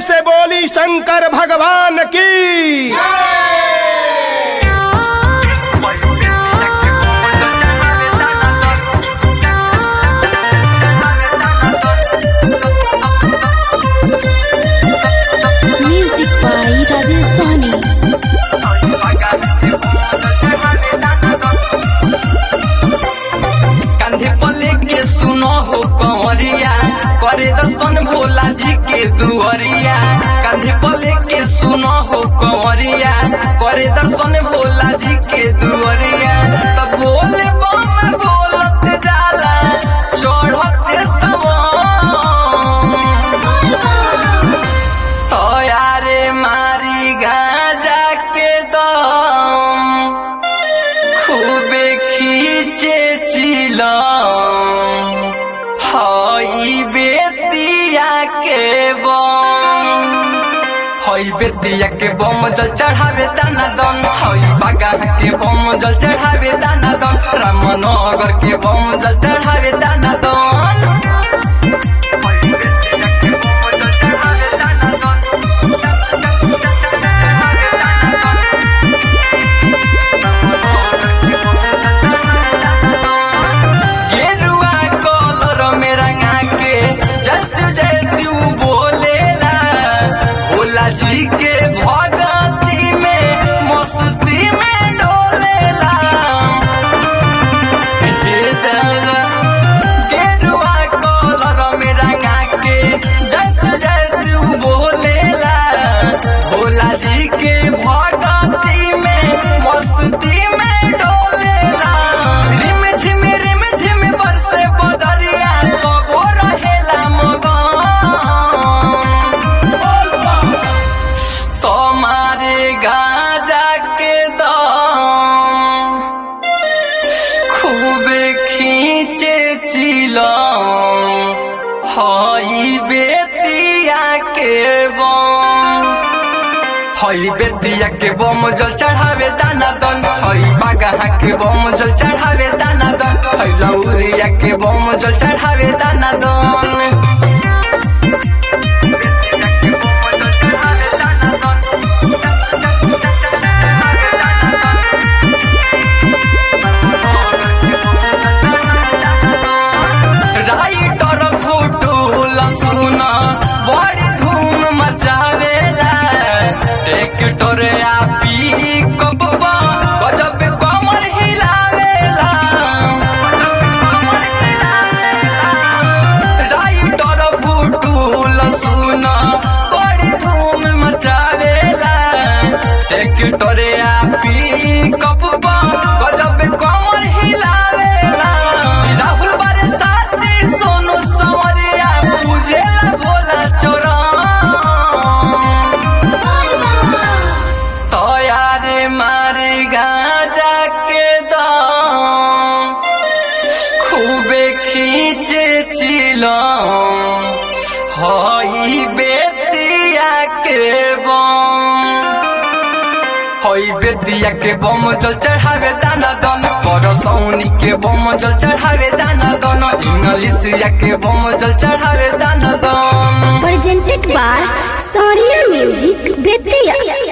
से बोली शंकर भगवान की Music by Rajesh Sahni. कंधे पर लेके सुनो हो कंवरिया करे दर्शन भोला जी के दुआरिया कंधे पर लेके सुनो हो कंवरिया करे दर्शन भोला जी के दुआरिया तब बोले बम बोलत जाला चढ़ते समान तो यारे मारी गाजा के दम खूबे खींचे चिलम हई बेतिया के बम हई बेतिया के बम जल चढ़ावे दाना दन हई बागा के बम जल चढ़ावे दाना दन रामनगर के बम जल चढ़ावे दाना दन हई बेतिया के बम जल चढ़ावे दाना दन गेरुआ कलर में रंगा के जैसे जैसे उ बोलेला भोला जी के भगती में मस्ती में डोलेला हे दादा गेरुआ कलर में रंगा के जैसे जैसे उ बोलेला भोला जी के भगती में मस्ती में डोलेला रिम झिम रिम झिम बरसे बदरिया कबो रहेला मगन तुम्हारे गाजा के दम खूबे खींचे चिलम हई बेतिया के बम हई बेतिया के बम जल चढ़ावे दाना दन हई बागहा के बम जल चढ़ावे दाना दन हई लौरिया के बम जल चढ़ावे दाना दन राइटर फुटूल सुन बड़ी धूम मचावेला ट्रैक्टर आ पिकअप गजब कमर हिलावेला राइटर फुटूल सुन बड़ी धूम मचावेला ट्रैक्टर आ पिकअप गजब कमर हिलावेला राहुल बारे साथी सोनू संवरिया पूजेला भोला चोरम तयारे मारे गाजा के दम खूबे खींचे चिलम हई बेतिया के बम हई बेतिया के बम जल चढ़ावे दाना दन परसौनी के बम जल चढ़ावे दाना दन इंग्लिशिया के बम जल चढ़ावे दाना दन Presented by Sonia Music Betia.